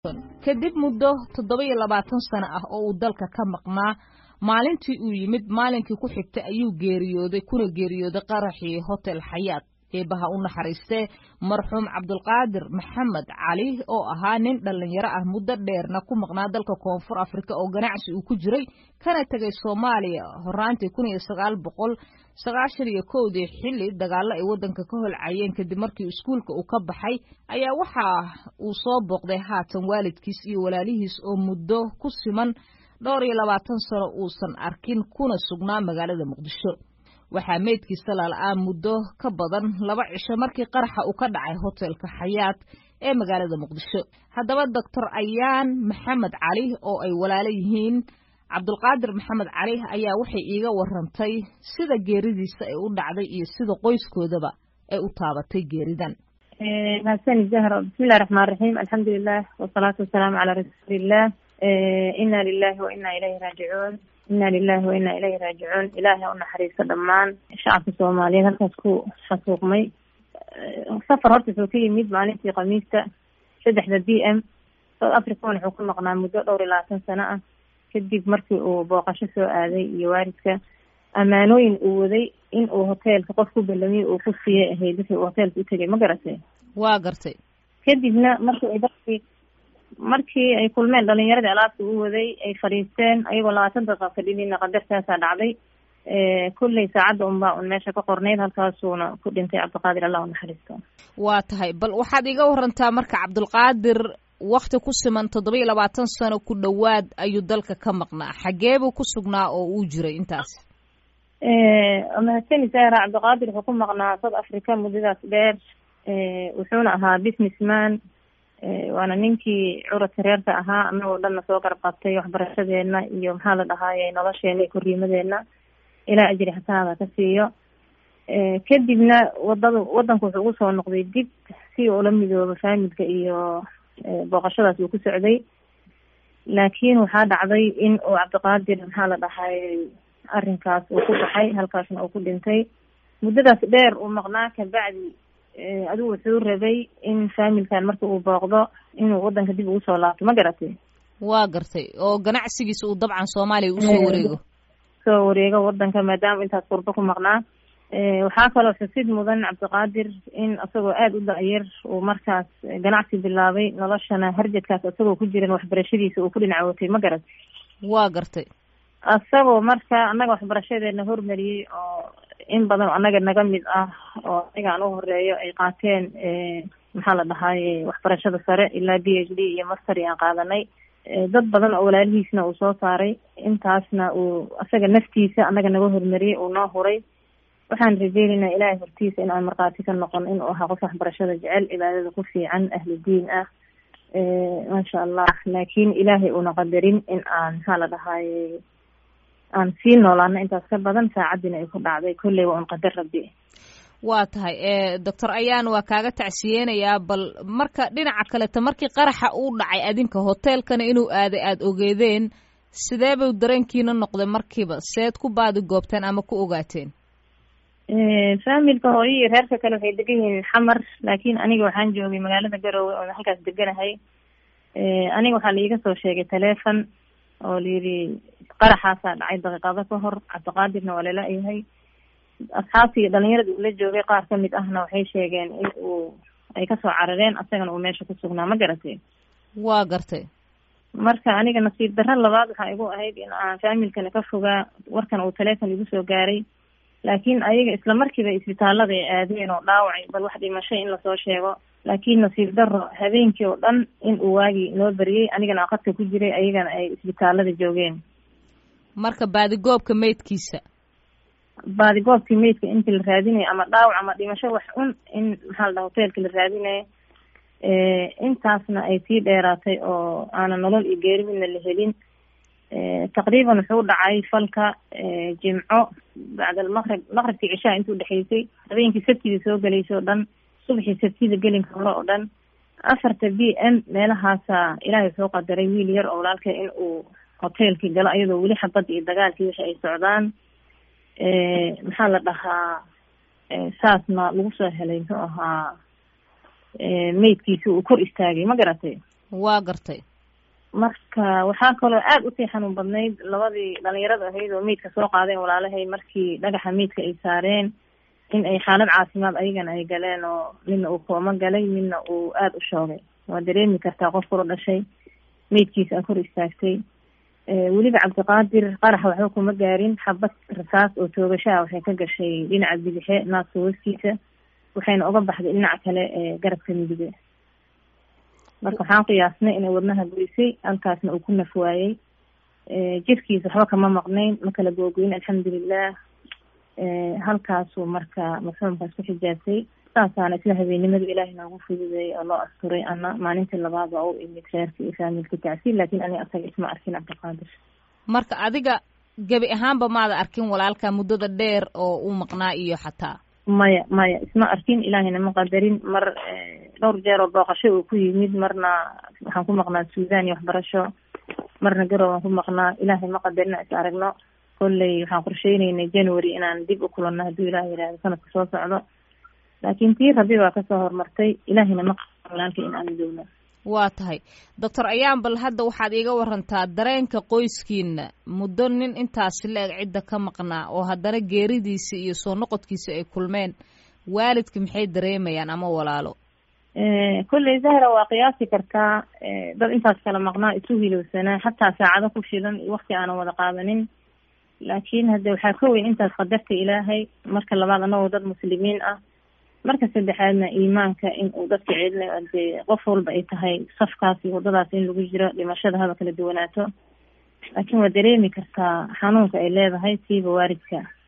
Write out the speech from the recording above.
kadib muddo toddoba iyo labaatan sano ah oo uu dalka ka maqnaa maalintii uu yimid maalinkii ku xigtay ayuu geeriyooday kuna geeriyooday qaraxii hotel xayaat eebaha u naxariistee marxuum cabdulqaadir maxamed cali oo ahaa nin dhallinyaro ah muddo dheerna ku maqnaa dalka koonfur afrika oo ganacsi uu ku jiray kana tegay soomaaliya horaantii kun iyo sagaal boqol sagaashan iyo kowdii xilli dagaallo ay waddanka ka holcayeen kadib markii iskuulka uu ka baxay ayaa waxa uu soo booqday haatan waalidkiis iyo walaalihiis oo muddo ku siman dhowr iyo labaatan sano uusan arkin kuna sugnaa magaalada muqdisho waxaa meydkiisa lala-aa muddo ka badan laba cisho markii qaraxa uu ka dhacay hotelka xayaat ee magaalada muqdisho haddaba doctor ayaan maxamed cali oo ay walaalo yihiin cabdulqaadir maxamed cali ayaa waxay iiga warantay sida geeridiisa ay u dhacday iyo sida qoyskoodaba ay u taabatay geeridan mahadsanid zahra bismillahi raxmaan raxiim alxamdulilah wasalaatu wasalaamu calaa rasuuliillah ina lilahi wa ina ilayhi raajicuun ina lilahi wa ina ilayhi raajicuun ilaahay u naxariisto dhammaan shacabka soomaaliyeed halkaas ku xasuuqmay safar horta wuxuu ka yimid maalintii khamiista saddexda b m south african wuxuu ku maqnaa muddo dhowr iyo labaatan sano ah kadib markii uu booqasho soo aaday iyo waalidka ammaanooyin uu waday in uu hoteelka qof ku ballamiyey uu ku siiyay ahayd wixii uu hoteelka u tegay ma garatay waa gartay kadibna markii ay dadkii markii ay kulmeen dhalinyaradii alaabta u waday ay fadhiisteen ayagoo labaatan daqiiqa fadhinina qadartaasaa dhacday kulley saacadda unbaa un meesha ka qornayd halkaasuuna ku dhintay cabdiqaadir allah u naxariisto waa tahay bal waxaad iga warantaa marka cabdulqaadir wakti ku siman toddoba iyo labaatan sano ku dhowaad ayuu dalka ka maqnaa xagee buu ku sugnaa oo uu jiray intaas mahadsani sara cabdiqaadir wuxuu ku maqnaa south africa muddadaas dheer wuxuuna ahaa businessman waana ninkii curadka reerka ahaa anagoo dhanna soo garab qabtay waxbarashadeena iyo maxaa la dhahaaye nolosheena iyo korriimadeena ilaa ajri xasanada ka siiyo kadibna wadada wadanku wuxuu ugu soo noqday dib si uu la midoobo faamilka iyo booqashadaas uu ku socday laakiin waxaa dhacday in uu cabdiqaadir maxaa la dhahaye arrinkaas uu ku baxay halkaasna uu ku dhintay muddadaas dheer uu maqnaa kabacdi adigu wuxuu rabay in faamilkan marka uu booqdo inuu wadanka dib ugu soo laabto ma garatay waa gartay oo ganacsigiisa uu dabcan soomaaliya usoo wareego soo wareego wadanka maadaama intaas qurbo ku maqnaa waxaa kaloo xusid mudan cabdiqaadir in isagoo aada u da-yar uu markaas ganacsi bilaabay noloshana harjadkaas isagoo ku jiran waxbarashadiisa uu ku dhinacootay ma garat waa gartay isagoo marka annaga waxbarashadeena hormariyey oo in badan oo annaga naga mid ah oo aniga aan u horeeyo ay qaateen maxaa la dhahaaye waxbarashada sare ilaa b h d iyo mastery aan qaadanay dad badan oo walaalihiisna uu soo saaray intaasna uu isaga naftiisa annaga naga hormariyey uu noo huray waxaan rajeynaynaa ilaahay hortiisa in aan markhaati ka noqon inuu ahaa qof waxbarashada jecel cibaadada ku fiican ahlu diin ah maasha allah laakiin ilaahay uuna qadarin in aan maxaa la dhahaaye aan sii noolaano intaas ka badan saacaddiina ay ku dhacday kolley waa un qadar rabbi waa tahay doctor ayaan waa kaaga tacsiyeenayaa bal marka dhinaca kaleta markii qaraxa uu dhacay adinka hoteelkana inuu aaday aada ogeedeen sidee buu dareenkiina noqday markiiba seed ku baadi goobteen ama ku ogaateen faamilka hooyo iyo reerka kale waxay degan yihiin xamar laakiin aniga waxaan joogay magaalada garowe oo halkaas deganahay aniga waxaa laiga soo sheegay taleefon oo layidhi qaraxaasaa dhacay daqiiqado ka hor cabdiqaadirna waa lala yahay asxaabtii dhalinyarada ula joogay qaar kamid ahna waxay sheegeen in uu ay kasoo carareen asagana uu meesha ku sugnaa ma garatay waa gartay marka aniga nasiib darro labaad waxaa igu ahayd in aan faamilkana ka fogaa warkan uu taleefon igu soo gaaray laakiin ayaga isla markiiba isbitaalada ay aadeen oo dhaawacay bal wax dhimashay in lasoo sheego laakiin nasiib darro habeenkii oo dhan in uu waagii noo beriyey anigana aqadka ku jiray ayagana ay isbitaalada joogeen marka baadigoobka meydkiisa baadigoobkii meydka intii la raadinayo ama dhaawac ama dhimasho wax un in maxaa la dhaha hoteelka la raadinayo intaasna ay sii dheeraatay oo aanan nolol iyo geeri midna la helin taqriiban wuxuu dhacay falka jimco bacda almaqrib maqribkii cishaha intuu dhexeysay habeenkii sabtida soo gelaysay oo dhan subaxii sabtida gelinka hore oo dhan afarta b m meelahaasa ilaahay wuxuu qadaray wiil yar oo walaalka in uu hoteelkii galo iyadoo weli xabadda iyo dagaalkii wixi ay socdaan maxaa la dhahaa saasna lagu soo helay muxuu ahaa meydkiisi uu kor istaagay ma garatay waa gartay marka waxaa kaloo aada usii xanuun badnayd labadii dhalinyarada ahayd oo meydka soo qaadeen walaalahay markii dhagaxa meydka ay saareen in ay xaalad caafimaad ayagana ay galeen oo midna uu kooma galay midna uu aada u shoogay waa dareemi kartaa qof kula dhashay meydkiisa a kor istaagtay weliba cabdiqaadir qarax waxba kuma gaarin xabad rasaas oo toogashaha waxay ka gashay dhinaca bidixe naaska hoostiisa waxayna uga baxday dhinaca kale ee garabka midige marka waxaan qiyaasnay inay wadnaha goysay halkaasna uu ku naf waayey jirkiisa waxba kama maqnayn ma kala googoyin alxamdulilah halkaasuu marka marxuumkaas ku xijaabtay saasaana isla habeennimadu ilaahay noogu fududeeyay oo loo asturay ana maalintii labaad waa u imid reerka iyo faamilka tacsiil laakiin ani asaga isma arkin cabdiqaadir marka adiga gebi ahaanba maada arkin walaalka muddada dheer oo uu maqnaa iyo xataa maya maya isma arkin ilaahayna ma qadarin mar dhowr jeer oo booqasho uu ku yimid marna waxaan ku maqnaa suudan iyo waxbarasho marna garow aan ku maqnaa ilaahay ma qadarin is aragno kolley waxaan qorsheyneynay january inaan dib u kulanno hadduu ilaah yihahdo sanadka soo socdo laakiin tii rabi baa kasoo horumartay ilaahayna ma qadarin walaalka in aan joogno waa tahay doctor ayaan bal hadda waxaad iiga warantaa dareenka qoyskiina muddo nin intaasi la-eg cidda ka maqnaa oo haddana geeridiisa iyo soo noqodkiisa ay kulmeen waalidka maxay dareemayaan ama walaalo kolley zahra waa qiyaasi kartaa dad intaas kala maqnaa isu hilowsanaa xataa saacado ku filan iyo wakti aanan wada qaadanin laakiin hadde waxaa ka weyn intaas qadarta ilaahay marka labaad anagoo dad muslimiin ah marka saddexaadna iimaanka in uu dadka celinayo dee qof walba ay tahay safkaas iyo waddadaas in lagu jiro dhimashada haba kala duwanaato laakiin waa dareemi kartaa xanuunka ay leedahay siiba waalidka